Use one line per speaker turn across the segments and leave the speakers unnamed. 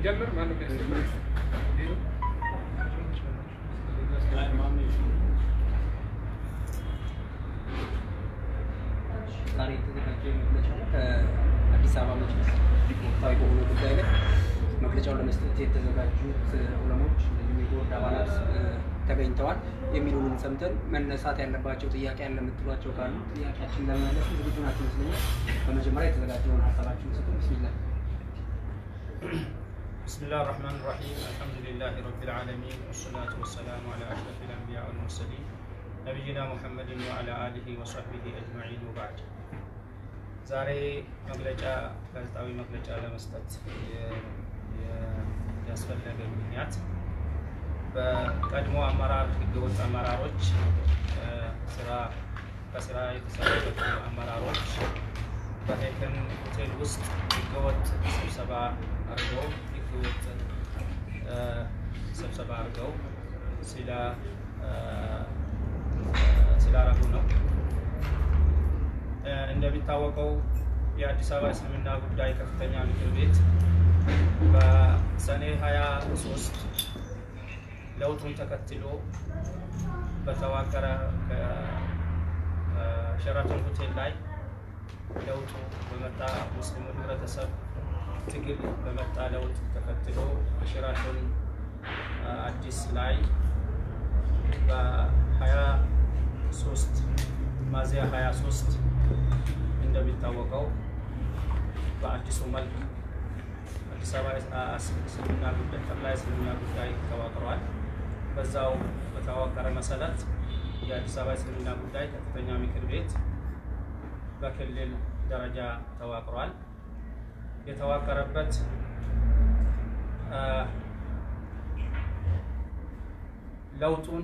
እንጀምር። ማነው የሚያስጀምር?
ዛሬ የተዘጋጀው መግለጫ ነው። ከአዲስ አበባ መጅሊስ ወቅታዊ በሆነ ጉዳይ ላይ መግለጫውን ለመስጠት የተዘጋጁት ዑለሞች እንዲሁም የቦርድ አባላት እ፣ ተገኝተዋል። የሚሉንን ሰምተን መነሳት ያለባቸው ጥያቄ ያለ የምትሏቸው ካሉ ጥያቄያችን ለመመለስ ዝግጁ ናቸው ይመስለኛል። በመጀመሪያ የተዘጋጀውን ሀሳባችሁን ስጡ። ብስሚላ
بسم الله الرحمن الرحيم الحمد لله رب العالمين والصلاة والسلام على أشرف الأنبياء والمرسلين نبينا محمد وعلى آله وصحبه أجمعين وبعد ዛሬ መግለጫ ጋዜጣዊ መግለጫ ለመስጠት የ- የ- ያስፈለገ ምክንያት በቀድሞ አመራር ህገወጥ አመራሮች እ፣ ስራ ከስራ የተሰናበቱ አመራሮች በሄከን ሆቴል ውስጥ ህገወጥ ስብሰባ አድርገው ህገወጥ እ፣ ስብሰባ አድርገው ስለ እ፣ ስላረጉ ነው። እ፣ እንደሚታወቀው የአዲስ አበባ እስልምና ጉዳይ ከፍተኛ ምክር ቤት በሰኔ 23 ለውጡን ተከትሎ በተዋቀረ ሸራተን ሆቴል ላይ ለውጡ በመጣ ሙስሊሙ ህብረተሰብ ትግል በመጣ ለውጥ ተከትሎ በሸራተን አዲስ ላይ በ23 ሚያዝያ 23 እንደሚታወቀው በአዲሱ መልክ አዲስ አበባ እስልምና ጉዳይ ጠቅላይ እስልምና ጉዳይ ተዋቅሯል። በዛው በተዋቀረ መሰረት የአዲስ አበባ እስልምና ጉዳይ ከፍተኛ ምክር ቤት በክልል ደረጃ ተዋቅሯል። የተዋቀረበት አ፣ ለውጡን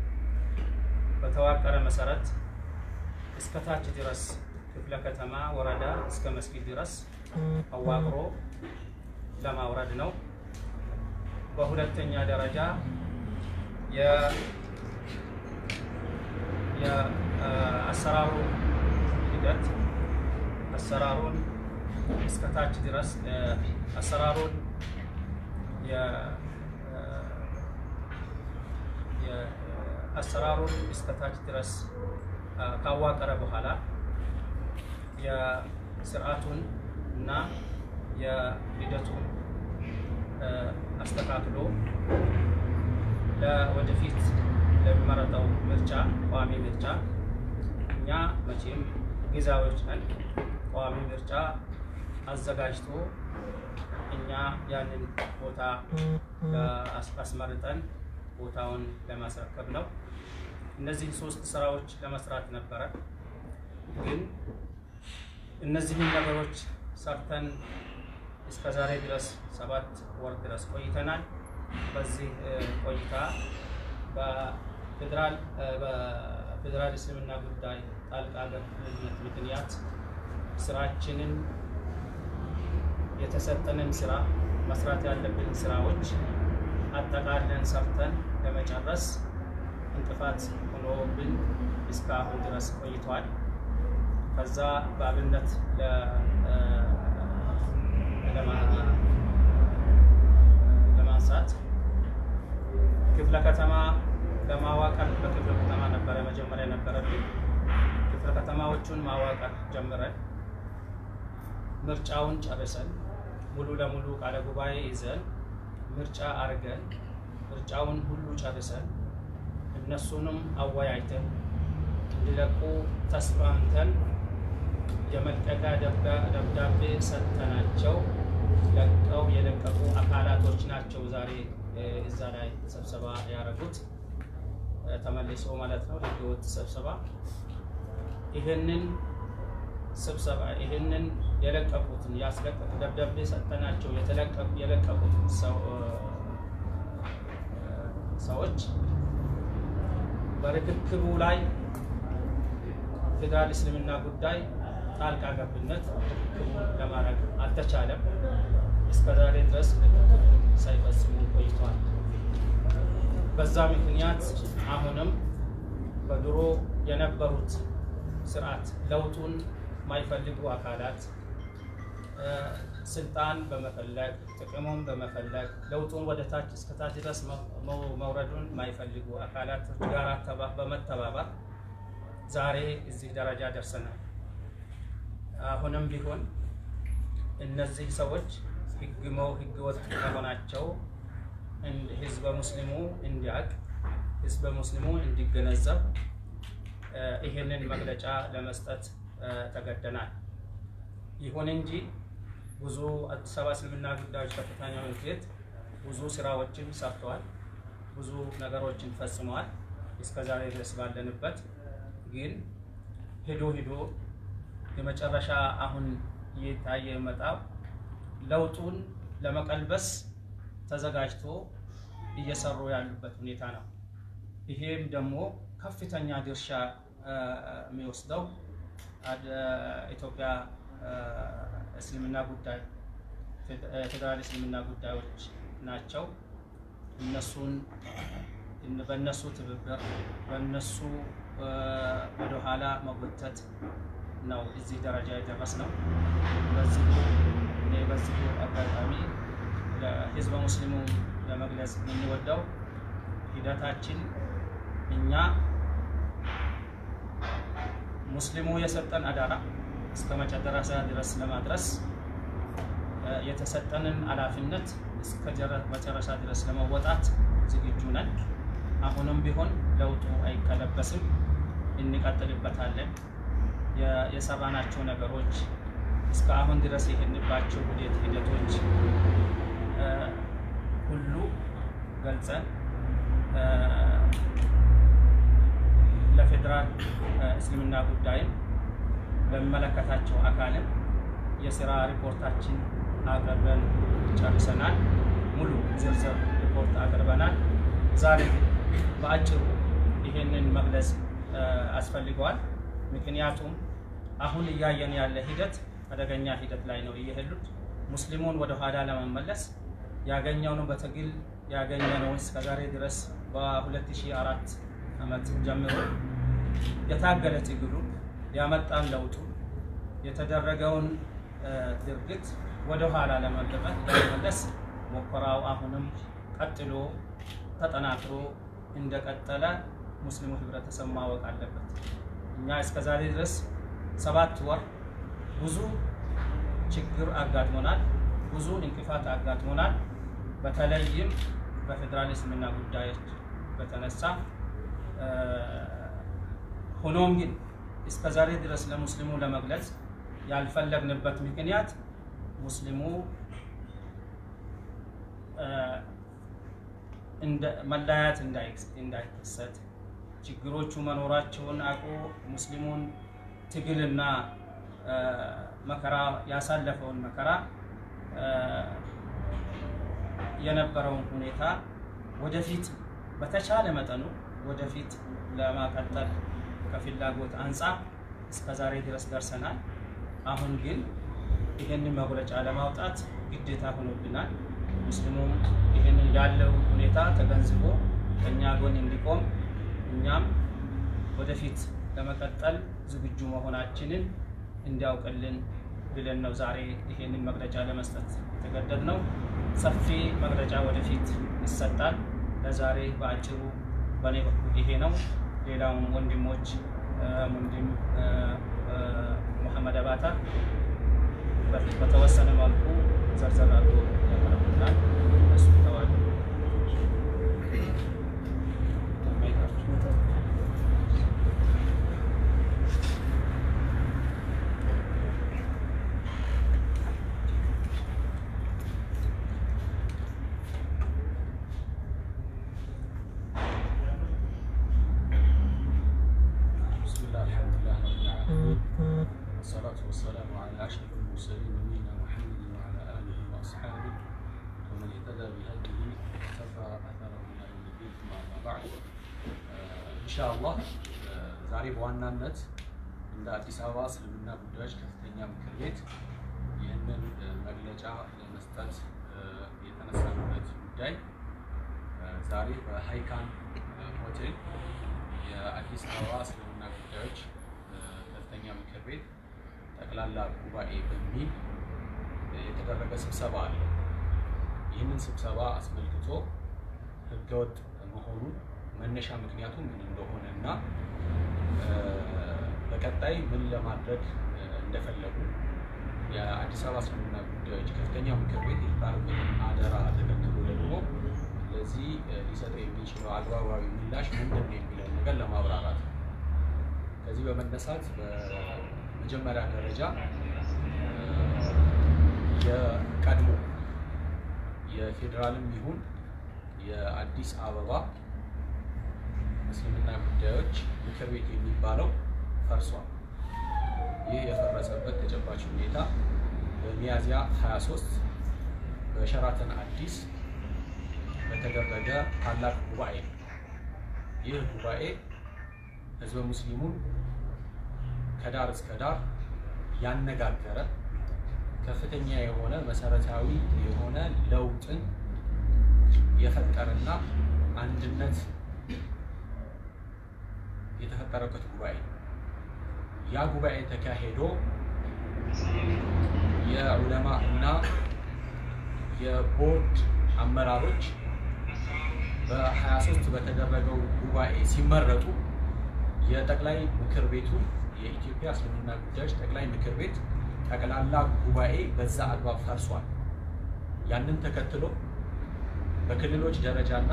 በተዋቀረ መሰረት እስከ ታች ድረስ ክፍለ ከተማ፣ ወረዳ እስከ መስጊድ ድረስ አዋቅሮ ለማውረድ ነው። በሁለተኛ ደረጃ የ- የአሰራሩ ሂደት አሰራሩን እስከ ታች ድረስ እ፣ አሰራሩን የ- እ፣ የ- አሰራሩን እስከ ታች ድረስ አ፣ ካዋቀረ በኋላ የስርዓቱን እና የሂደቱን እ፣ አስተካክሎ ለወደፊት ለሚመረጠው ምርጫ ቋሚ ምርጫ እኛ መቼም ጊዜያዊዎች ነን። ቋሚ ምርጫ አዘጋጅቶ እኛ ያንን ቦታ ለአስ- አስመርጠን ቦታውን ለማስረከብ ነው። እነዚህን ሶስት ስራዎች ለመስራት ነበረ። ግን እነዚህን ነገሮች ሰርተን እስከ ዛሬ ድረስ ሰባት ወር ድረስ ቆይተናል። በዚህ እ፣ ቆይታ በፌዴራል እ፣ በፌዴራል እስልምና ጉዳይ ጣልቃ ገብነት ምክንያት ስራችንን የተሰጠንን ስራ መስራት ያለብን ስራዎች አጠቃለን ሰርተን ለመጨረስ እንቅፋት ሆኖብን እስካሁን ድረስ ቆይቷል። ከዛ በአብነት ለ- እ፣ ለማ- ለማንሳት ክፍለ ከተማ ለማዋቀር በክፍለ ከተማ ነበረ መጀመሪያ ነበረብን። ክፍለ ከተማዎቹን ማዋቀር ጀምረን ምርጫውን ጨርሰን ሙሉ ለሙሉ ቃለ ጉባኤ ይዘን ምርጫ አርገን ምርጫውን ሁሉ ጨርሰን እነሱንም አወያይተን እንዲለቁ ተስማምተን የመልቀቂያ ደብዳ- ደብዳቤ ሰጥተናቸው ለቀው የለቀቁ አካላቶች ናቸው ዛሬ እ፣ እዛ ላይ ስብሰባ ያደረጉት እ፣ ተመልሶ ማለት ነው ህገወጥ ስብሰባ ይህንን ስብሰባ ይህንን የለቀቁትን ያስለቀቁ ደብዳቤ ሰጥተናቸው የተለቀቁ የለቀቁትን ሰው እ፣ ሰዎች በርክክቡ ላይ ፌዴራል እስልምና ጉዳይ ጣልቃ ገብነት ርክክቡን ለማድረግ አልተቻለም። እስከ ዛሬ ድረስ ርክክቡን ሳይፈጽሙ ቆይተዋል። በዛ ምክንያት አሁንም በድሮ የነበሩት ስርዓት ለውጡን የማይፈልጉ አካላት እ፣ ስልጣን በመፈለግ ጥቅሙን በመፈለግ ለውጡን ወደ ታች እስከ ታች ድረስ መውረዱን የማይፈልጉ አካላቶች ጋር በመተባበር ዛሬ እዚህ ደረጃ ደርሰናል። አሁንም ቢሆን እነዚህ ሰዎች ህግመው ህገ ወጥ መሆናቸው ህዝበ ሙስሊሙ እንዲያውቅ ህዝበ ሙስሊሙ እንዲገነዘብ ይህንን መግለጫ ለመስጠት ተገደናል። ይሁን እንጂ ብዙ አዲስ አበባ እስልምና ጉዳዮች ከፍተኛ ምክር ቤት ብዙ ስራዎችን ሰርተዋል፣ ብዙ ነገሮችን ፈጽመዋል። እስከ ዛሬ ድረስ ባለንበት ግን ሄዶ ሄዶ የመጨረሻ አሁን እየታየ የመጣው ለውጡን ለመቀልበስ ተዘጋጅቶ እየሰሩ ያሉበት ሁኔታ ነው። ይሄም ደግሞ ከፍተኛ ድርሻ የሚወስደው ኢትዮጵያ እስልምና ጉዳይ ፌዴራል እስልምና ጉዳዮች ናቸው። እነሱን በእነሱ ትብብር በእነሱ ወደኋላ መጎተት ነው እዚህ ደረጃ የደረስ ነው። በዚሁ እኔ በዚሁ አጋጣሚ ለህዝበ ሙስሊሙ ለመግለጽ የምንወደው ሂደታችን እኛ ሙስሊሙ የሰጠን አዳራ እስከ መጨረሻ ድረስ ለማድረስ የተሰጠንን ኃላፊነት እስከ መጨረሻ ድረስ ለመወጣት ዝግጁ ነን። አሁንም ቢሆን ለውጡ አይቀለበስም፣ እንቀጥልበታለን። የሰራናቸው ነገሮች እስከ አሁን ድረስ የሄድንባቸው ውዴት ሂደቶች ሁሉ ገልጸን ለፌዴራል እስልምና ጉዳይም ለሚመለከታቸው አካልም የስራ ሪፖርታችን አቅርበን ጨርሰናል። ሙሉ ዝርዝር ሪፖርት አቅርበናል። ዛሬ ግን በአጭሩ ይሄንን መግለጽ አስፈልገዋል። ምክንያቱም አሁን እያየን ያለ ሂደት አደገኛ ሂደት ላይ ነው እየሄዱት። ሙስሊሙን ወደ ኋላ ለመመለስ ያገኘውን በትግል ያገኘነውን እስከዛሬ ድረስ በ2004 ዓመት ጀምሮ የታገለ ትግሉ ያመጣን ለውጡ የተደረገውን ድርጊት ወደ ኋላ ለመመለስ ሙከራው አሁንም ቀጥሎ ተጠናክሮ እንደቀጠለ ሙስሊሙ ህብረተሰብ ማወቅ አለበት። እኛ እስከዛሬ ድረስ ሰባት ወር ብዙ ችግር አጋጥሞናል፣ ብዙ እንቅፋት አጋጥሞናል። በተለይም በፌዴራል እስልምና ጉዳዮች በተነሳ ሆኖም ግን እስከዛሬ ድረስ ለሙስሊሙ ለመግለጽ ያልፈለግንበት ምክንያት ሙስሊሙ መለያየት እንዳይከሰት ችግሮቹ መኖራቸውን አውቆ ሙስሊሙን ትግልና መከራ ያሳለፈውን መከራ የነበረውን ሁኔታ ወደፊት በተቻለ መጠኑ ወደፊት ለማቀጠል ከፍላጎት አንጻር እስከ ዛሬ ድረስ ደርሰናል። አሁን ግን ይህንን መግለጫ ለማውጣት ግዴታ ሆኖብናል። ሙስሊሙም ይህንን ያለው ሁኔታ ተገንዝቦ ከእኛ ጎን እንዲቆም እኛም ወደፊት ለመቀጠል ዝግጁ መሆናችንን እንዲያውቅልን ብለን ነው ዛሬ ይሄንን መግለጫ ለመስጠት የተገደድ ነው። ሰፊ መግለጫ ወደፊት ይሰጣል። ለዛሬ በአጭሩ በእኔ በኩል ይሄ ነው። ሌላውን ወንድሞች ወንድም ሙሐመድ አባታ በፊት በተወሰነ መልኩ ዘርዘር አድርጎ ያቀርቡልናል። እሱ ተዋሉ።
بسم الله الحمد لله رب العالمين والصلاة والسلام على أشرف المرسلين نبينا محمد وعلى آله وأصحابه ومن اهتدى بهديه واقتفى أثره إلى يوم الدين ثم أما بعد إن شاء الله ዛሬ በዋናነት እንደ አዲስ አበባ እስልምና ጉዳዮች ከፍተኛ ምክር ቤት ይህንን መግለጫ ለመስጠት የተነሳንበት ጉዳይ ዛሬ በሃይካን ሆቴል የአዲስ አበባ እስልምና ጉዳዮች ከፍተኛ ምክር ቤት ጠቅላላ ጉባኤ በሚል የተደረገ ስብሰባ አለ። ይህንን ስብሰባ አስመልክቶ ህገወጥ መሆኑን መነሻ ምክንያቱ ምን እንደሆነ እና በቀጣይ ምን ለማድረግ እንደፈለጉ የአዲስ አበባ እስልምና ጉዳዮች ከፍተኛ ምክር ቤት የተጣለበትን አደራ ተከትሎ ደግሞ ለዚህ ሊሰጠው የሚችለው አግባባዊ ምላሽ ምንድን ነው የሚለውን ነገር ለማብራራት ነው። ከዚህ በመነሳት በመጀመሪያ ደረጃ የቀድሞ የፌዴራልም ይሁን የአዲስ አበባ እስልምና ጉዳዮች ምክር ቤት የሚባለው ፈርሷል። ይህ የፈረሰበት ተጨባጭ ሁኔታ በሚያዝያ 23 በሸራተን አዲስ በተደረገ ታላቅ ጉባኤ ነው። ይህ ጉባኤ ህዝበ ሙስሊሙን ከዳር እስከ ዳር ያነጋገረ ከፍተኛ የሆነ መሰረታዊ የሆነ ለውጥን የፈጠረና አንድነት የተፈጠረበት ጉባኤ ነው። ያ ጉባኤ ተካሄዶ የዑለማ እና የቦርድ አመራሮች በ23 በተደረገው ጉባኤ ሲመረጡ የጠቅላይ ምክር ቤቱ የኢትዮጵያ እስልምና ጉዳዮች ጠቅላይ ምክር ቤት ጠቅላላ ጉባኤ በዛ አግባብ ፈርሷል። ያንን ተከትሎ በክልሎች ደረጃና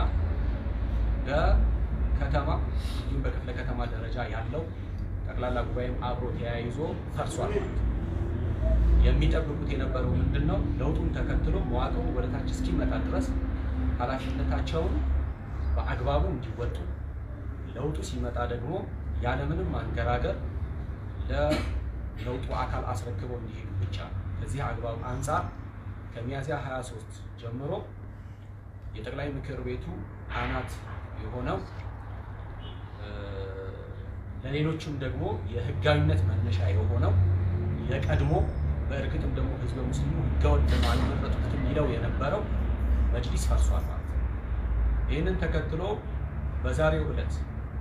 በከተማ እንዲሁም በክፍለ ከተማ ደረጃ ያለው ጠቅላላ ጉባኤም አብሮ ተያይዞ ፈርሷል ማለት ነው። የሚጠብቁት የነበረው ምንድን ነው? ለውጡን ተከትሎ መዋቅሩ ወደ ታች እስኪመጣ ድረስ ኃላፊነታቸውን በአግባቡ እንዲወጡ ለውጡ ሲመጣ ደግሞ ያለምንም ማንገራገር ለለውጡ አካል አስረክበው እንዲሄዱ ብቻ ነው። ከዚህ አግባብ አንጻር ከሚያዝያ 23 ጀምሮ የጠቅላይ ምክር ቤቱ አናት የሆነው ለሌሎችም ደግሞ የህጋዊነት መነሻ የሆነው የቀድሞ በእርግጥም ደግሞ ህዝበ ሙስሊሙ ህገወጥ ነው አልመረጡትም ይለው የነበረው መጅሊስ ፈርሷል ማለት ነው። ይህንን ተከትሎ በዛሬው ዕለት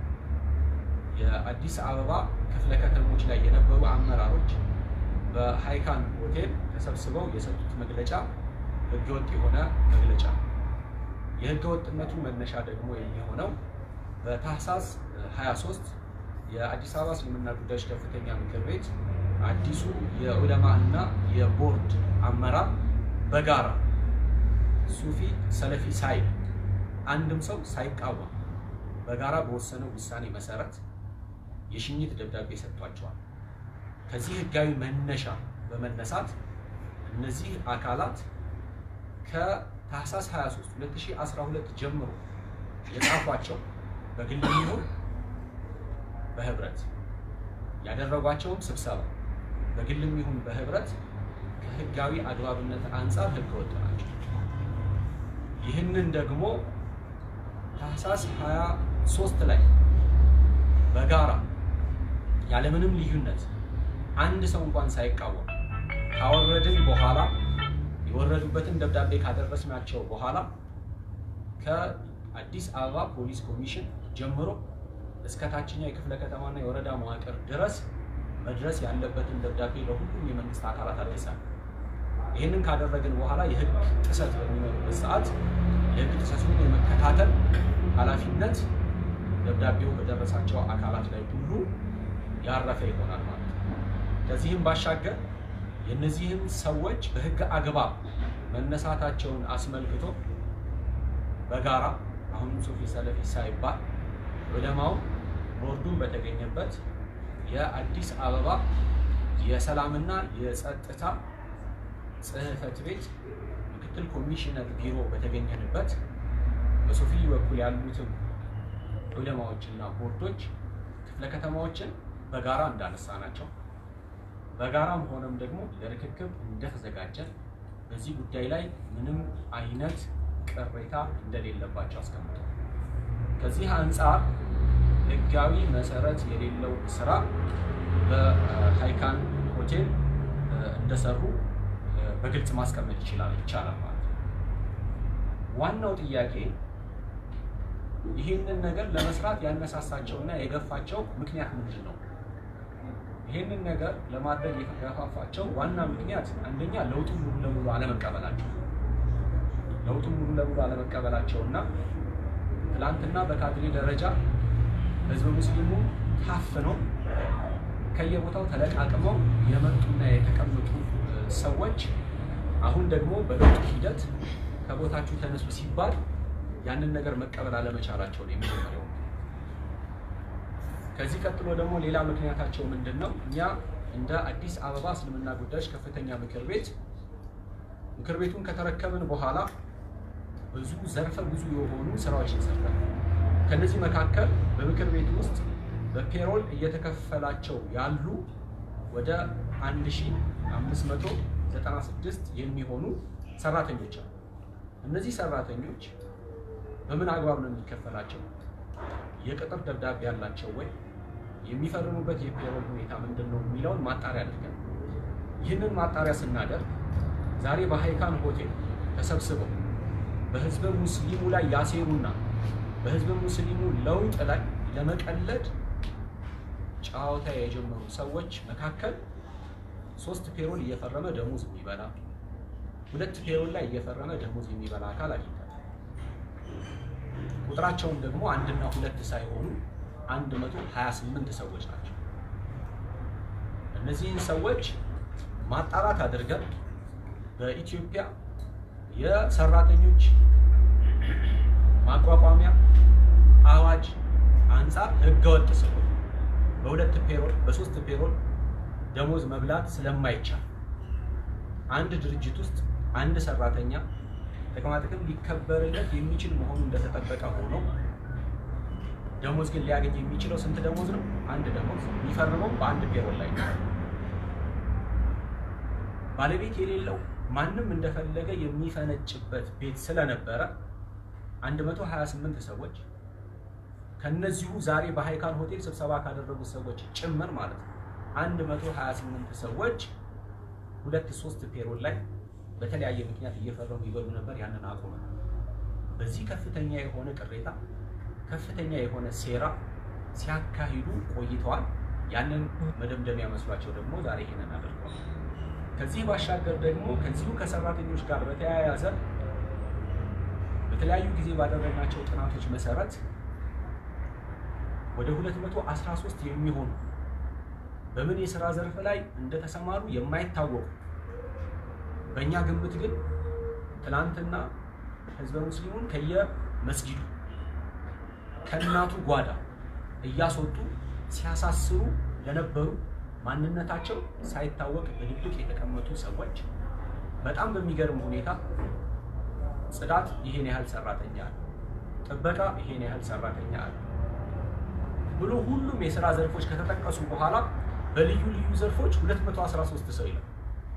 የአዲስ አበባ ክፍለ ከተሞች ላይ የነበሩ አመራሮች በሃይካን ሆቴል ተሰብስበው የሰጡት መግለጫ ህገወጥ የሆነ መግለጫ ነው። የህገወጥነቱ መነሻ ደግሞ የሚሆነው በታህሳስ 23 የአዲስ አበባ እስልምና ጉዳዮች ከፍተኛ ምክር ቤት አዲሱ የዑለማ እና የቦርድ አመራር በጋራ ሱፊ ሰለፊ ሳይል አንድም ሰው ሳይቃወም በጋራ በወሰነው ውሳኔ መሰረት የሽኝት ደብዳቤ ሰጥቷቸዋል። ከዚህ ህጋዊ መነሻ በመነሳት እነዚህ አካላት ከታህሳስ 23 2012 ጀምሮ የጻፏቸው በግል ይሁን በህብረት ያደረጓቸውም ስብሰባ በግልም ይሁን በህብረት ከህጋዊ አግባብነት አንጻር ህገወጥ ናቸው። ይህንን ደግሞ ታህሳስ 23 ላይ በጋራ ያለምንም ልዩነት አንድ ሰው እንኳን ሳይቃወም ካወረድን በኋላ የወረዱበትን ደብዳቤ ካደረስናቸው በኋላ ከአዲስ አበባ ፖሊስ ኮሚሽን ጀምሮ እስከ ታችኛው የክፍለ ከተማና የወረዳ መዋቅር ድረስ መድረስ ያለበትን ደብዳቤ ለሁሉም የመንግስት አካላት አድርሰናል። ይህንን ካደረግን በኋላ የህግ ጥሰት በሚኖርበት ሰዓት የህግ ጥሰቱን የመከታተል ኃላፊነት ደብዳቤው በደረሳቸው አካላት ላይ ሁሉ ያረፈ ይሆናል ማለት ነው። ከዚህም ባሻገር የእነዚህም ሰዎች በህግ አግባብ መነሳታቸውን አስመልክቶ በጋራ አሁንም ሱፊ ሰለፊ ሳይባል ዑለማው ቦርዱን በተገኘበት የአዲስ አበባ የሰላምና የጸጥታ ጽህፈት ቤት ምክትል ኮሚሽነር ቢሮ በተገኘንበት በሶፊ በኩል ያሉትም ዑለማዎችና ቦርዶች ክፍለ ከተማዎችን በጋራ እንዳነሳ ናቸው። በጋራም ሆነም ደግሞ ለርክክብ እንደተዘጋጀን በዚህ ጉዳይ ላይ ምንም አይነት ቅሬታ እንደሌለባቸው አስቀምጠው ከዚህ አንጻር ህጋዊ መሰረት የሌለው ስራ በሃይካን ሆቴል እንደሰሩ በግልጽ ማስቀመጥ ይችላል ይቻላል ማለት ነው። ዋናው ጥያቄ ይህንን ነገር ለመስራት ያነሳሳቸውና የገፋቸው ምክንያት ምንድን ነው? ይህንን ነገር ለማድረግ የተገፋፋቸው ዋና ምክንያት አንደኛ ለውጡን ሙሉ ለሙሉ አለመቀበላቸው ለውጡን ሙሉ ለሙሉ አለመቀበላቸው እና ትላንትና በካድሬ ደረጃ ህዝብ ሙስሊሙ ታፍነው ከየቦታው ተለቃቅመው የመጡና የተቀመጡ ሰዎች አሁን ደግሞ በለውጡ ሂደት ከቦታችሁ ተነሱ ሲባል ያንን ነገር መቀበል አለመቻላቸው ነው የመጀመሪያው። ከዚህ ቀጥሎ ደግሞ ሌላ ምክንያታቸው ምንድን ነው? እኛ እንደ አዲስ አበባ እስልምና ጉዳዮች ከፍተኛ ምክር ቤት ምክር ቤቱን ከተረከብን በኋላ ብዙ ዘርፈ ብዙ የሆኑ ስራዎችን ሰርተናል። ከነዚህ መካከል በምክር ቤት ውስጥ በፔሮል እየተከፈላቸው ያሉ ወደ 1596 የሚሆኑ ሰራተኞች አሉ። እነዚህ ሰራተኞች በምን አግባብ ነው የሚከፈላቸው? የቅጥር ደብዳቤ ያላቸው ወይ? የሚፈርሙበት የፔሮል ሁኔታ ምንድን ነው የሚለውን ማጣሪያ አድርገን ይህንን ማጣሪያ ስናደርግ ዛሬ በሃይካን ሆቴል ተሰብስበው በህዝበ ሙስሊሙ ላይ ያሴሩና በህዝበ ሙስሊሙ ለውጥ ላይ ለመቀለድ ጨዋታ የጀመሩ ሰዎች መካከል ሶስት ፔሮል እየፈረመ ደሞዝ የሚበላ ሁለት ፔሮል ላይ እየፈረመ ደሞዝ የሚበላ አካል አግኝተናል። ቁጥራቸውን ደግሞ አንድና ሁለት ሳይሆኑ 128 ሰዎች ናቸው። እነዚህን ሰዎች ማጣራት አድርገን በኢትዮጵያ የሰራተኞች ማቋቋሚያ አዋጅ አንጻር ህገወጥ ስለሆነ በሁለት ፔሮል በሶስት ፔሮል ደሞዝ መብላት ስለማይቻል አንድ ድርጅት ውስጥ አንድ ሰራተኛ ጥቅማጥቅም ሊከበርለት የሚችል መሆኑ እንደተጠበቀ ሆኖ ደሞዝ ግን ሊያገኝ የሚችለው ስንት ደሞዝ ነው? አንድ ደሞዝ። የሚፈርመው በአንድ ፔሮል ላይ ነው። ባለቤት የሌለው ማንም እንደፈለገ የሚፈነጭበት ቤት ስለነበረ 128 ሰዎች ከነዚሁ ዛሬ በሃይካን ሆቴል ስብሰባ ካደረጉት ሰዎች ጭምር ማለት ነው 128 ሰዎች ሁለት ሶስት ፔሮል ላይ በተለያየ ምክንያት እየፈረሙ ይበሉ ነበር። ያንን አቁመ በዚህ ከፍተኛ የሆነ ቅሬታ፣ ከፍተኛ የሆነ ሴራ ሲያካሂዱ ቆይተዋል። ያንን መደምደሚያ መስሏቸው ደግሞ ዛሬ ይሄንን አድርገዋል። ከዚህ ባሻገር ደግሞ ከዚሁ ከሰራተኞች ጋር በተያያዘ በተለያዩ ጊዜ ባደረግናቸው ጥናቶች መሰረት ወደ 213 የሚሆኑ በምን የስራ ዘርፍ ላይ እንደተሰማሩ የማይታወቁ በእኛ ግምት ግን ትናንትና ህዝበ ሙስሊሙን ከየመስጊዱ ከእናቱ ጓዳ እያስወጡ ሲያሳስሩ ለነበሩ ማንነታቸው ሳይታወቅ በድብቅ የተቀመጡ ሰዎች በጣም በሚገርም ሁኔታ ጽዳት ይሄን ያህል ሰራተኛ አለ፣ ጥበቃ ይሄን ያህል ሰራተኛ አለ ብሎ ሁሉም የስራ ዘርፎች ከተጠቀሱ በኋላ በልዩ ልዩ ዘርፎች 213 ሰው ይላል።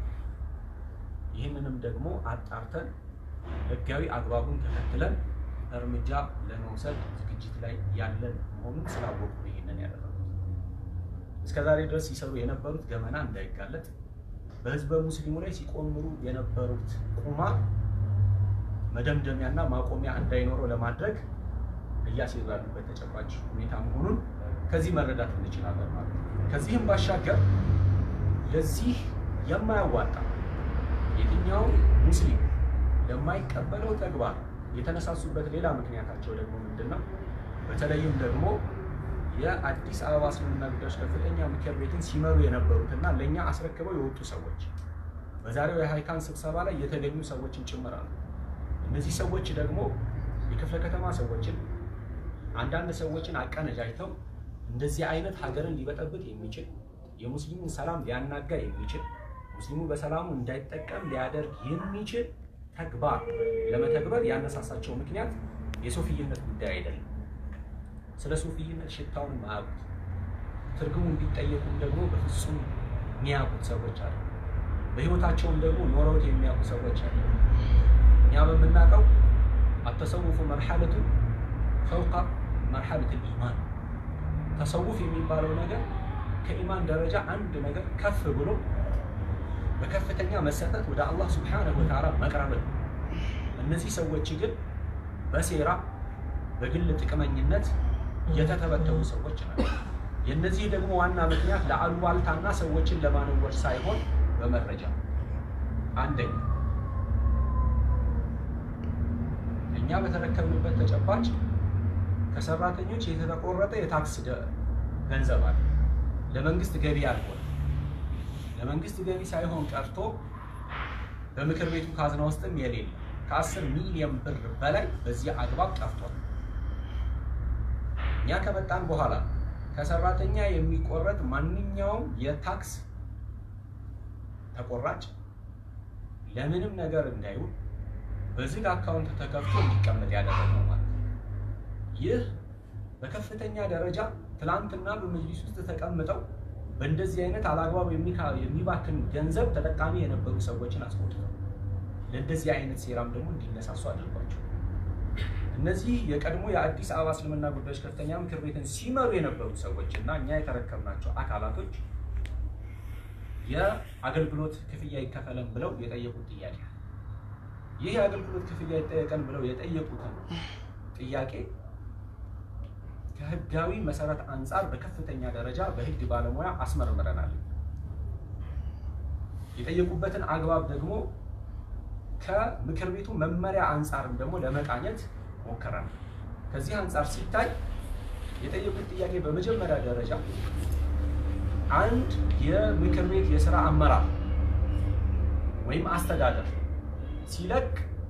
ይህንንም ደግሞ አጣርተን ህጋዊ አግባቡን ተከትለን እርምጃ ለመውሰድ ዝግጅት ላይ ያለን መሆኑን ስላወቁ ይህንን ያደረጉት። እስከ ዛሬ ድረስ ሲሰሩ የነበሩት ገመና እንዳይጋለጥ በህዝበ ሙስሊሙ ላይ ሲቆምሩ የነበሩት ቁማር መደምደሚያና ማቆሚያ እንዳይኖረው ለማድረግ እያሴሩ ያሉበት ተጨባጭ ሁኔታ መሆኑን ከዚህ መረዳት እንችላለን ማለት ነው። ከዚህም ባሻገር ለዚህ የማያዋጣ የትኛው ሙስሊም ለማይቀበለው ተግባር የተነሳሱበት ሌላ ምክንያታቸው ደግሞ ምንድን ነው? በተለይም ደግሞ የአዲስ አበባ እስልምና ጉዳዮች ከፍተኛ ምክር ቤትን ሲመሩ የነበሩትና ለእኛ አስረክበው የወጡ ሰዎች በዛሬው የሃይካን ስብሰባ ላይ የተገኙ ሰዎችን ጭምር አሉ። እነዚህ ሰዎች ደግሞ የክፍለ ከተማ ሰዎችን አንዳንድ ሰዎችን አቀነጃጅተው እንደዚህ አይነት ሀገርን ሊበጠብጥ የሚችል የሙስሊሙን ሰላም ሊያናጋ የሚችል ሙስሊሙ በሰላሙ እንዳይጠቀም ሊያደርግ የሚችል ተግባር ለመተግበር ያነሳሳቸው ምክንያት የሱፍይነት ጉዳይ አይደለም። ስለ ሱፍይነት ሽታውን ማያውቁት ትርጉሙን ቢጠየቁም ደግሞ በፍጹም የሚያውቁት ሰዎች አሉ። በህይወታቸውም ደግሞ ኖረውት የሚያውቁ ሰዎች አሉ። እኛ በምናውቀው አተሰውፉ መርሐለቱ ፈውቃ መርሐለት ኢማን ተሰውፍ የሚባለው ነገር ከኢማን ደረጃ አንድ ነገር ከፍ ብሎ በከፍተኛ መሰጠት ወደ አላህ ስብሓነሁ ወተዓላ መቅረብ ነው። እነዚህ ሰዎች ግን በሴራ በግል ጥቅመኝነት የተተበተቡ ሰዎች ናቸው። የእነዚህ ደግሞ ዋና ምክንያት ለአሉባልታና ሰዎችን ለማነወር ሳይሆን በመረጃ አንደኛ እኛ በተረከብንበት ተጨባጭ ከሰራተኞች የተቆረጠ የታክስ ደ- ገንዘብ አለ። ለመንግስት ገቢ አልሆነ። ለመንግስት ገቢ ሳይሆን ቀርቶ በምክር ቤቱ ካዝና ውስጥም የሌለ ከአስር ሚሊዮን ብር በላይ በዚህ አግባብ ጠፍቷል። እኛ ከመጣን በኋላ ከሰራተኛ የሚቆረጥ ማንኛውም የታክስ ተቆራጭ ለምንም ነገር እንዳይውል በዝግ አካውንት ተከፍቶ እንዲቀመጥ ያደረግነው ማለት ነው። ይህ በከፍተኛ ደረጃ ትላንትና በመጅሊስ ውስጥ ተቀምጠው በእንደዚህ አይነት አላግባብ የሚካ- የሚባክን ገንዘብ ተጠቃሚ የነበሩ ሰዎችን አስቆጥተው ለእንደዚህ አይነት ሴራም ደግሞ እንዲነሳሱ አድርጓቸው። እነዚህ የቀድሞ የአዲስ አበባ እስልምና ጉዳዮች ከፍተኛ ምክር ቤትን ሲመሩ የነበሩ ሰዎች እና እኛ የተረከብናቸው አካላቶች የአገልግሎት ክፍያ ይከፈለን ብለው የጠየቁት ጥያቄ አለ። ይህ የአገልግሎት ክፍያ ይጠየቀን ብለው የጠየቁትን ጥያቄ ከህጋዊ መሰረት አንጻር በከፍተኛ ደረጃ በህግ ባለሙያ አስመርምረናል። የጠየቁበትን አግባብ ደግሞ ከምክር ቤቱ መመሪያ አንጻርም ደግሞ ለመቃኘት ሞክረናል። ከዚህ አንጻር ሲታይ የጠየቁት ጥያቄ በመጀመሪያ ደረጃ አንድ የምክር ቤት የስራ አመራር ወይም አስተዳደር ሲለቅ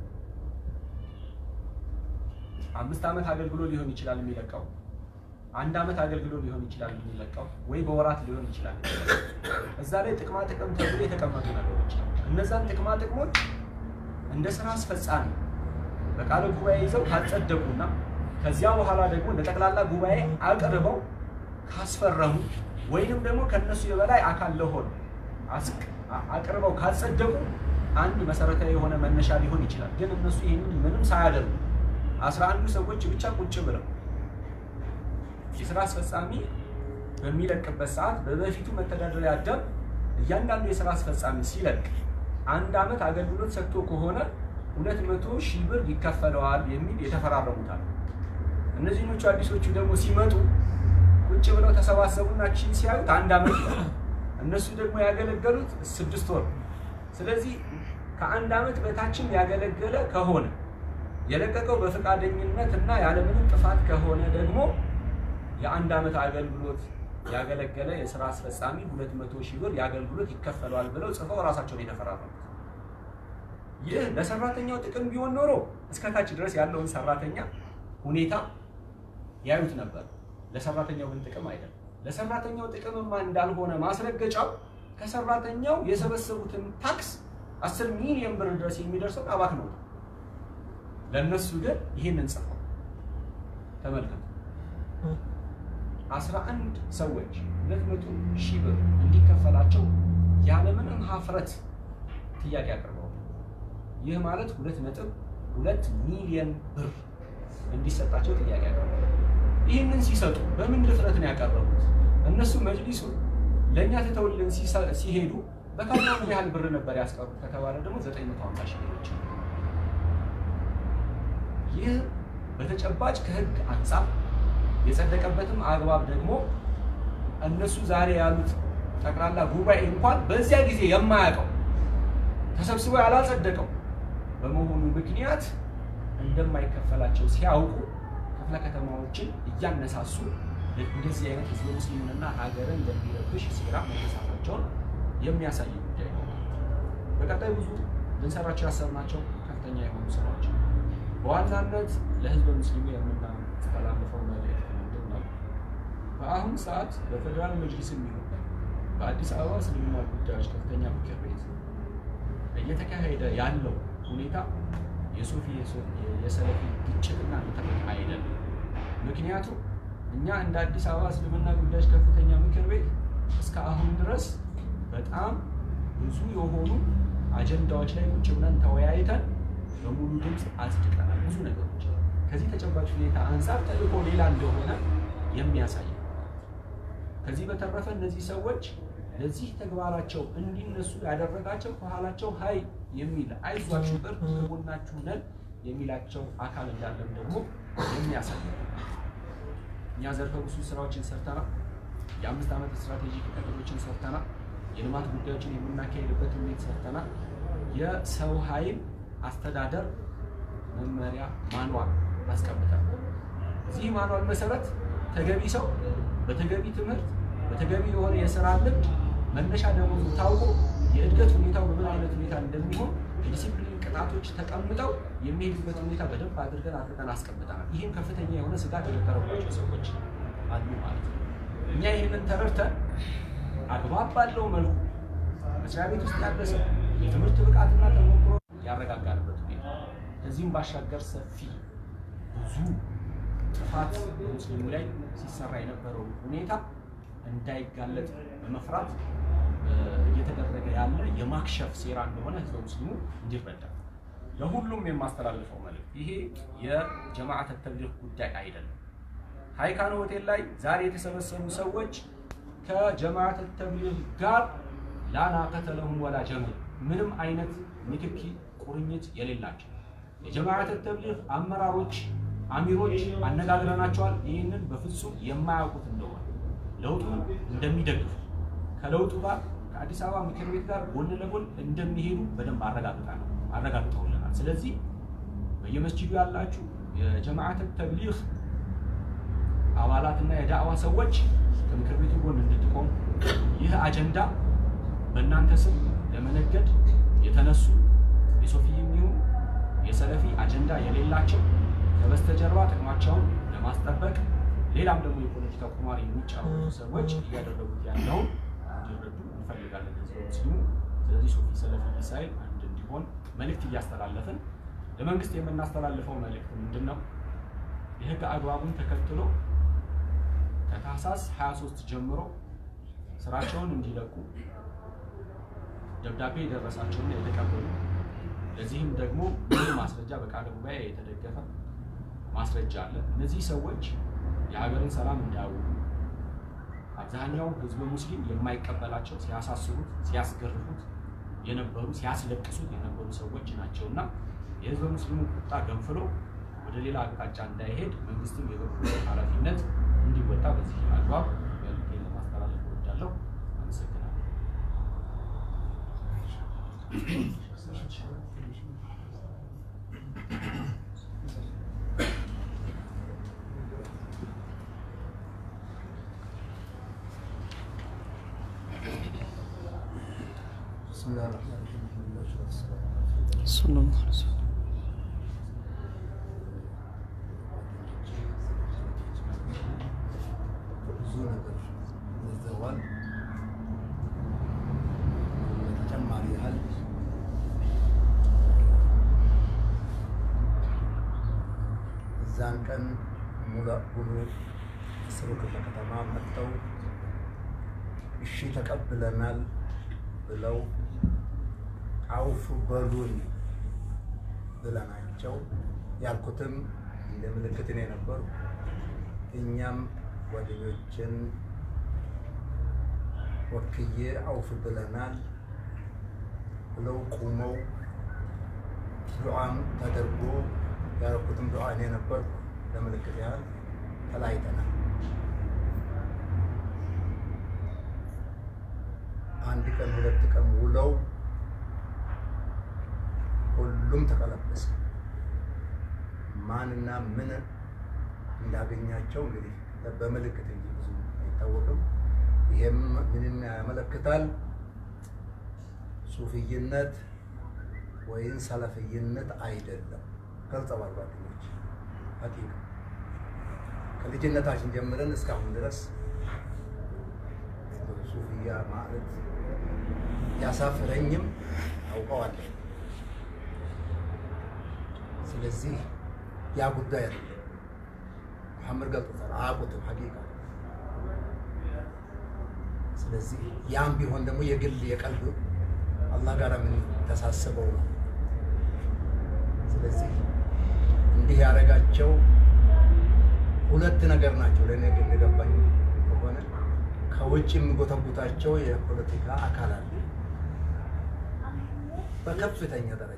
አምስት ዓመት አገልግሎ ሊሆን ይችላል የሚለቀው፣ አንድ ዓመት አገልግሎ ሊሆን ይችላል የሚለቀው፣ ወይ በወራት ሊሆን ይችላል። እዛ ላይ ጥቅማ ጥቅም ተብሎ የተቀመጡ ነገሮች ነው። እነዛን ጥቅማ ጥቅሞች እንደ ስራ አስፈጻሚ በቃለ ጉባኤ ይዘው ካጸደቁና ከዚያ በኋላ ደግሞ ለጠቅላላ ጉባኤ አቅርበው ካስፈረሙ ወይንም ደግሞ ከነሱ የበላይ አካል ለሆነ አስቅ- አ- አቅርበው ካጸደቁ አንድ መሰረታዊ የሆነ መነሻ ሊሆን ይችላል። ግን እነሱ ይህንን ምንም ሳያደርጉ አስራ አንዱ ሰዎች ብቻ ቁጭ ብለው የስራ አስፈጻሚ በሚለቅበት ሰዓት በበፊቱ መተዳደሪያ ደንብ እያንዳንዱ የስራ አስፈጻሚ ሲለቅ አንድ ዓመት አገልግሎት ሰጥቶ ከሆነ ሁለት መቶ ሺህ ብር ይከፈለዋል የሚል የተፈራረሙታል። እነዚህኞቹ አዲሶቹ ደግሞ ሲመጡ ቁጭ ብለው ተሰባሰቡና ቺን ሲያዩት አንድ ዓመት ይላል። እነሱ ደግሞ ያገለገሉት ስድስት ወር። ስለዚህ ከአንድ ዓመት በታችም ያገለገለ ከሆነ የለቀቀው በፈቃደኝነት እና ያለምንም ጥፋት ከሆነ ደግሞ የአንድ ዓመት አገልግሎት ያገለገለ የስራ አስፈጻሚ ሁለት መቶ ሺህ ብር የአገልግሎት ይከፈለዋል ብለው ጽፈው ራሳቸውን የተፈራረሙት። ይህ ለሰራተኛው ጥቅም ቢሆን ኖሮ እስከታች ድረስ ያለውን ሰራተኛ ሁኔታ ያዩት ነበር። ለሰራተኛው ግን ጥቅም አይደለም። ለሰራተኛው ጥቅምማ እንዳልሆነ ማስረገጫው ከሰራተኛው የሰበሰቡትን ታክስ አስር ሚሊዮን ብር ድረስ የሚደርሰው አባክ ነው። ለእነሱ ግን ይህንን ጽፈው ተመልከቱ። አስራ አንድ ሰዎች ሁለት መቶ ሺህ ብር እንዲከፈላቸው ያለምንም ሀፍረት ጥያቄ አቅርበው ይህ ማለት ሁለት ነጥብ ሁለት ሚሊዮን ብር እንዲሰጣቸው ጥያቄ አቅርበው ይህንን ሲሰጡ በምን ድፍረት ነው ያቀረቡት? እነሱ መጅሊሱ ለእኛ ትተውልን ሲሰ- ሲሄዱ በካዝና ምን ያህል ብር ነበር ያስቀሩት ከተባለ ደግሞ 950 ሺህ ብሮች። ይህ በተጨባጭ ከህግ አንጻር የጸደቀበትም አግባብ ደግሞ እነሱ ዛሬ ያሉት ጠቅላላ ጉባኤ እንኳን በዚያ ጊዜ የማያውቀው ተሰብስቦ ያላጸደቀው በመሆኑ ምክንያት እንደማይከፈላቸው ሲያውቁ ክፍለ ከተማዎችን እያነሳሱ እንደዚህ አይነት ህዝበ ሙስሊሙንና ሀገርን ለሚረብሽ ሴራ መነሳታቸውን የሚያሳይ ጉዳይ ነው። በቀጣይ ብዙ ልንሰራቸው ያሰብናቸው ከፍተኛ የሆኑ ስራዎች አሉ። በዋናነት ለህዝበ ሙስሊሙ የምናስተላልፈው መልእክት ምንድን ነው? በአሁኑ ሰዓት በፌዴራል መጅሊስ የሚሆን በአዲስ አበባ እስልምና ጉዳዮች ከፍተኛ ምክር ቤት እየተካሄደ ያለው ሁኔታ የሱፊ የሰለፊ ግጭትና ንትርክ አይደለም። ምክንያቱም እኛ እንደ አዲስ አበባ እስልምና ጉዳዮች ከፍተኛ ምክር ቤት እስከ አሁን ድረስ በጣም ብዙ የሆኑ አጀንዳዎች ላይ ቁጭ ብለን ተወያይተን በሙሉ ድምፅ አጽድቀናል። ብዙ ነገሮች ከዚህ ተጨባጭ ሁኔታ አንጻር ተልእኮ ሌላ እንደሆነ የሚያሳይ ነው። ከዚህ በተረፈ እነዚህ ሰዎች ለዚህ ተግባራቸው እንዲነሱ ያደረጋቸው ከኋላቸው ሀይ የሚል አይዟችሁ እርድ ከጎናችሁ ነን የሚላቸው አካል እንዳለም ደግሞ የሚያሳይ ነው። እኛ ዘርፈ ብዙ ስራዎችን ሰርተናል።
የአምስት ዓመት ስትራቴጂክ እቅዶችን ሰርተናል። የልማት ጉዳዮችን የምናካሄድበት ሁኔታ ሰርተናል። የሰው ኃይል አስተዳደር መመሪያ ማንዋል አስቀምጠናል። እዚህ ማንዋል መሰረት ተገቢ ሰው በተገቢ ትምህርት በተገቢ የሆነ የስራ ልምድ መነሻ ደሞዙ ታውቆ የእድገት ሁኔታው በምን አይነት ሁኔታ እንደሚሆን የዲሲፕሊን ቅጣቶች ተቀምጠው የሚሄዱበት ሁኔታ በደንብ አድርገን አድርገን አስቀምጠናል። ይህም ከፍተኛ የሆነ ስጋት የነበረባቸው ሰዎች አሉ ማለት ነው። እኛ ይህንን ተረድተን አግባብ ባለው መልኩ መስሪያ ቤት ውስጥ ያለ ሰው የትምህርት ብቃትና ተሞክሮ ያረጋጋንበት ሁኔታ ከዚህም ባሻገር ሰፊ ብዙ ጥፋት በሙስሊሙ ላይ ሲሰራ የነበረው ሁኔታ እንዳይጋለጥ በመፍራት እየተደረገ ያለ የማክሸፍ ሴራ እንደሆነ ህዝበ ሙስሊሙ እንዲረዳ ለሁሉም የማስተላልፈው መልዕክት ይሄ የጀማዓት ተብሊግ ጉዳይ አይደለም። ሃይካን ሆቴል ላይ ዛሬ የተሰበሰቡ ሰዎች ከጀማዓት ተብሊግ ጋር ላናቀተ ለሁም ወላ ጀምል ምንም አይነት ንክኪ ቁርኝት የሌላቸው የጀማዓት ተብሊግ አመራሮች አሚሮች አነጋግረናቸዋል። ይህንን በፍጹም የማያውቁት እንደሆነ ለውጡን እንደሚደግፉ ከለውጡ ጋር ከአዲስ አበባ ምክር ቤት ጋር ጎን ለጎን እንደሚሄዱ በደንብ አረጋግጠውልናል። ስለዚህ በየመስጂዱ ያላችሁ የጀማዓት ተብሊግ አባላትና የዳዕዋ ሰዎች ከምክር ቤቱ ጎን እንድትቆሙ ይህ አጀንዳ በእናንተ ስም ለመነገድ የተነሱ የሶፊይም ይሁን የሰለፊ አጀንዳ የሌላቸው ከበስተጀርባ ጥቅማቸውን ለማስጠበቅ ሌላም ደግሞ የፖለቲካ ቁማር የሚጫወቱ ሰዎች እያደረጉት ያለውን እንዲረዱ እንፈልጋለን ህዝበ ሙስሊሙ። ስለዚህ ሶፊ ሰለፊ ሳይል አንድ እንዲሆን መልእክት እያስተላለፍን ለመንግስት የምናስተላልፈው መልእክት ምንድን ነው? የህግ አግባቡን ተከትሎ ከታህሳስ 23 ጀምሮ ስራቸውን እንዲለቁ ደብዳቤ የደረሳቸውና የተቀበሉ ለዚህም ደግሞ ብዙ ማስረጃ በቃለ ጉባኤ የተደገፈ ማስረጃ አለ። እነዚህ ሰዎች የሀገርን ሰላም እንዳያውቁ አብዛኛው ህዝበ ሙስሊም የማይቀበላቸው ሲያሳስሩት፣ ሲያስገርፉት የነበሩ ሲያስለቅሱት የነበሩ ሰዎች ናቸውና የህዝበ ሙስሊሙ ቁጣ ገንፍሎ ወደ ሌላ አቅጣጫ እንዳይሄድ መንግስትም የበኩሉን ኃላፊነት እንዲወጣ በዚህ አግባብ መልዕክቴን ለማስተላለፍ እወዳለሁ። አመሰግናለሁ።
ብዙ ነገር ይዘዋል። በተጨማሪ ያህል እዛን ቀን ሙሉ ሙሉ እስሩ ክፍለ ከተማ መጥተው እሺ ተቀብለናል ብለው አውፉ በሉን ብለናቸው ያልኩትም እንደ ምልክት ነው የነበሩ እኛም ጓደኞችን ወክዬ አውፍ ብለናል ብለው ቁመው ዱዓም ተደርጎ ያረኩትም ዱዓ እኔ ነበርኩ። ለምልክት ያህል ተለያይተናል። አንድ ቀን ሁለት ቀን ውለው ሁሉም ተቀለበሰ። ማንና ምን እንዳገኛቸው እንግዲህ በምልክት እንጂ ብዙ አይታወቅም። ይሄም ምንን ያመለክታል? ሱፍይነት ወይም ሰለፍይነት አይደለም። ገልጸዋል ጓደኞች። ሀቂቃ ከልጅነታችን ጀምረን እስካሁን ድረስ ሱፍያ ማለት ያሳፍረኝም አውቀዋለሁ። ስለዚህ ያ ጉዳይ አይደለም። መሐመድ ገልጦታል፣ አያውቁትም ሀቂቃ። ስለዚህ ያም ቢሆን ደግሞ የግል የቀልብ አላህ ጋር ምን ተሳስበው ነው። ስለዚህ እንዲህ ያደረጋቸው ሁለት ነገር ናቸው። ለእኔ ግን እንደገባኝ ከሆነ ከውጭ የሚጎተጉታቸው የፖለቲካ አካል አለ በከፍተኛ ደረጃ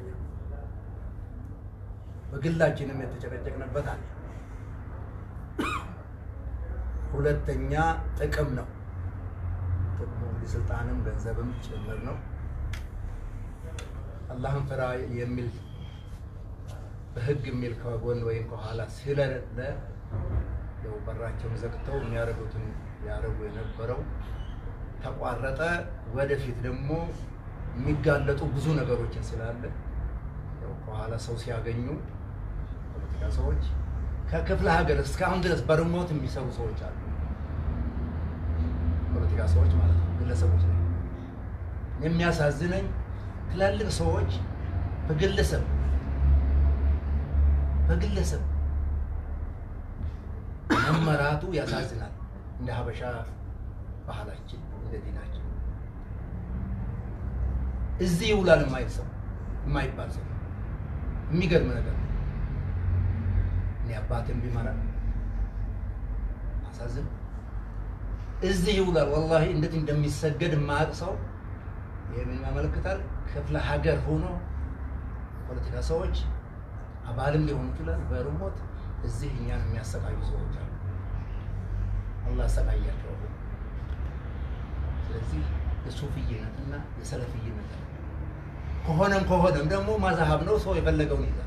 በግላችንም የተጨቀጨቅንበት አለ። ሁለተኛ ጥቅም ነው። የስልጣንም ገንዘብም ጭምር ነው። አላህን ፍራ የሚል በህግ የሚል ከጎን ወይም ከኋላ ስለሌለ ያው በራቸውን ዘግተው የሚያደርጉትን ያደርጉ የነበረው ተቋረጠ። ወደፊት ደግሞ የሚጋለጡ ብዙ ነገሮችን ስላለ ያው ከኋላ ሰው ሲያገኙ ፖለቲካ ሰዎች ከክፍለ ሀገር እስካሁን ድረስ በርሞት የሚሰሩ ሰዎች አሉ። ፖለቲካ ሰዎች ማለት ነው፣ ግለሰቦች ላይ የሚያሳዝነኝ ትላልቅ ሰዎች በግለሰብ በግለሰብ መመራቱ ያሳዝናል። እንደ ሀበሻ ባህላችን እንደ ዲናችን እዚህ ይውላል የማይል ሰው የማይባል ሰው የሚገርም ነገር ነው። እኔ አባትን ቢመራ አሳዝን እዚህ ይውላል። ወላሂ እንዴት እንደሚሰገድ የማያውቅ ሰው ይህ ምን ያመለክታል? ክፍለ ሀገር ሆኖ ፖለቲካ ሰዎች አባልም ሊሆኑ ይችላል በርሞት እዚህ እኛን የሚያሰቃዩ ሰዎች አሉ። አላህ ያሰቃያቸው። ስለዚህ የሱፍይነትና የሰለፍይነት ከሆነም ከሆነም ደግሞ ማዛሀብ ነው። ሰው የፈለገውን ይዛል።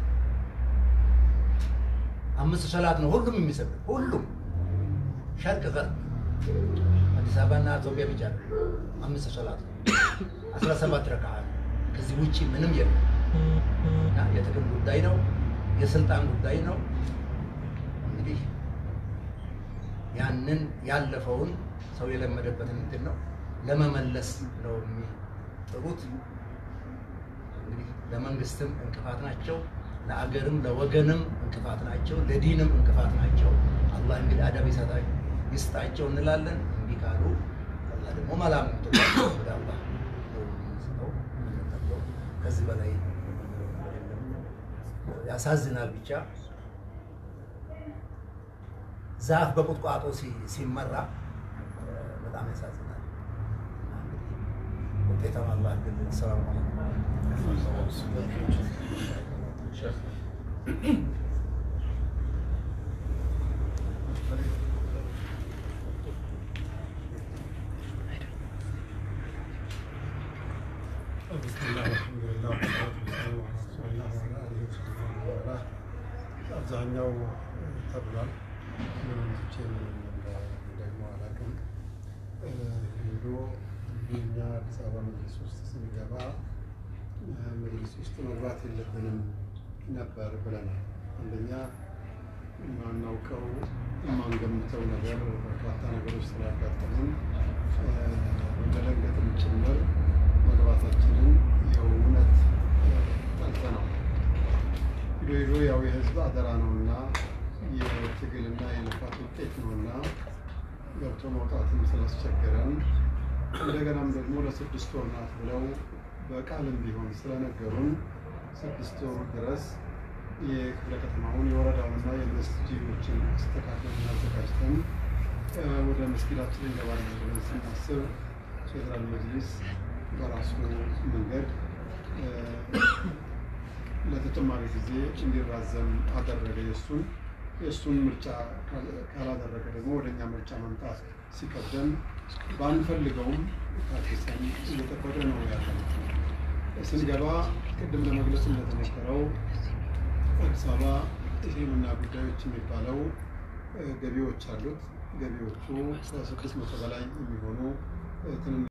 አምስት ሰላት ነው ሁሉም የሚሰግድ ሁሉም ሸርቅ ገር አዲስ አበባና ኢትዮጵያ ብቻ ነው አምስት ሰላት ነው። አስራ ሰባት ረክዓ ነው። ከዚህ ውጭ ምንም የለም። እና የጥቅም ጉዳይ ነው፣ የስልጣን ጉዳይ ነው። እንግዲህ ያንን ያለፈውን ሰው የለመደበትን እንትን ነው ለመመለስ ነው የሚጥሩት። እንግዲህ ለመንግስትም እንቅፋት ናቸው፣ ለአገርም ለወገንም እንቅፋት ናቸው፣ ለዲንም እንቅፋት ናቸው። አላህ እንግዲህ አደብ ይሰጣ- ይስጣቸው እንላለን። እምቢ ካሉ አላህ ደግሞ መላም ወደ አላህ ነው የምንሰጠው የምንጠቀው። ከዚህ በላይ ያሳዝናል። ብቻ ዛፍ በቁጥቋጦ ሲ- ሲመራ በጣም ያሳዝናል። እና እንግዲህ ውጤታማ አላህ ግን ሰላም
ቢስሚላህ አልሐምዱሊላህ ወሰላቱ ወሰላሙ ዐላ ረሱሊላህ ወዐላ አሊሂ ወሰሕቢሂ ወመን ዋላህ። አብዛኛው ተብሏል። ምንቶቼን ደግሞ አላውቅም። ሄዶ እኛ አዲስ አበባ መጅሊስ ውስጥ ስንገባ መጅሊስ ውስጥ መግባት የለብንም ነበር ብለናል። አንደኛ የማናውቀው የማንገምተው ነገር በርካታ ነገሮች ስላጋጠሙን በመደንገጥም ጭምር መግባታችንን የእውነት ጠልተነው ሂዶ ሂዶ ያው የህዝብ አደራ ነውና የትግልና የልፋት ውጤት ነውና ገብቶ መውጣትም ስላስቸገረን እንደገናም ደግሞ ለስድስት ወር ናት ብለው በቃልም ቢሆን ስለነገሩን ስድስት ወር ድረስ የክፍለ ከተማውን የወረዳውንና የመስጂዶችን አስተካክለን አዘጋጅተን ወደ መስጊዳችን እንገባለን ብለን ስናስብ ፌዴራል መጅሊስ በራሱ መንገድ ለተጨማሪ ጊዜ እንዲራዘም አደረገ። የእሱን የእሱን ምርጫ ካላደረገ ደግሞ ወደ እኛ ምርጫ መምጣት ሲከብደን ባንፈልገውም ታግሰን እየጠበቀ ነው ያለ። ስንገባ ቅድም ለመግለጽ እንደተሞከረው አዲስ አበባ እስልምና ጉዳዮች የሚባለው ገቢዎች አሉት። ገቢዎቹ ከስድስት መቶ በላይ የሚሆኑ ትንንሽ